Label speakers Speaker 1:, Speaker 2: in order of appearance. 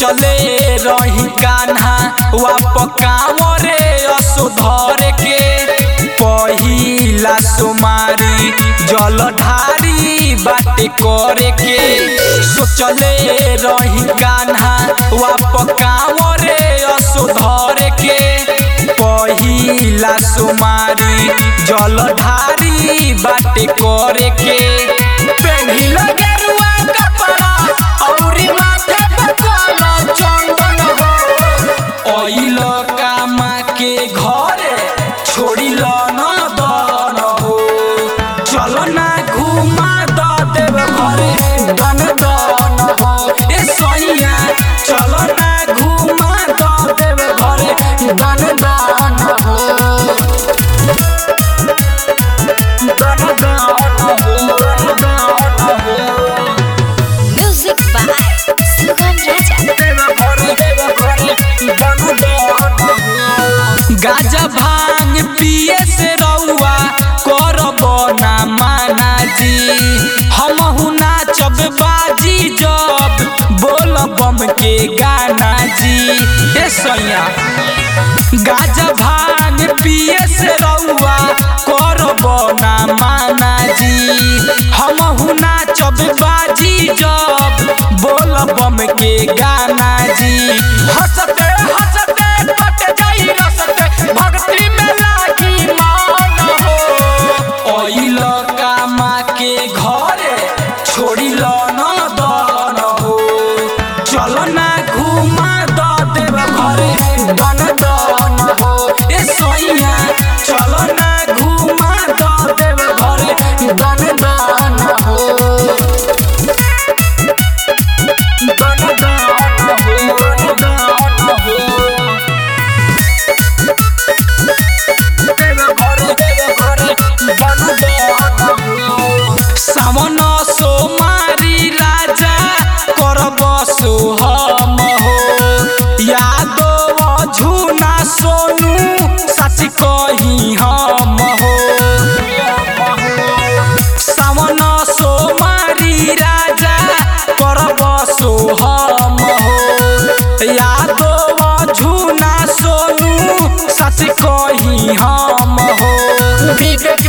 Speaker 1: सोचले रही कान्हा वाप कांवरे असुधर के पहिला सुमारी जलधारी बाटे करे के सोचले रही कान्हा वाप कांवरे असुधर के पहिला सुमारी जलधारी बाटे करे के पेन्हिल गेरुआ कपड़ा औरी माथे पे काला चंदन हो ओइल कामा के घरे छोड़िल न दन हो चल ना घुमा द देव घरे दन दन हो ए सैया चल ना घुमा द देव घरे दन दन हो दन दन हो दन हो
Speaker 2: Music by Sugam Raja.
Speaker 1: गाजा भांग पिए से रउआ करब ना माना जी हमहु नाचब बाजी जब बोल बम के गाना जी ए सैया गाजा भांग पिए से रउआ करब ना माना जी हमहु नाचब बाजी जब बोल बम के गाना जी हंसते हंसते कट जाई रसते भक्ति में लागी मान हो ओइल कामा के घरे छोड़िल न दन हो चल ना घुमा द देव घरे दन दन हो ए सैया चल ना घुमा द देव घरे दन दन हो दन दन हो दन हो सावन सोमारी राजा करब सोहम हो यादव झुना सोनू सच कही हम हो सावन सोमारी राजा करब सोहम हो यादव झुना सोनू सच कही हम हो विवेक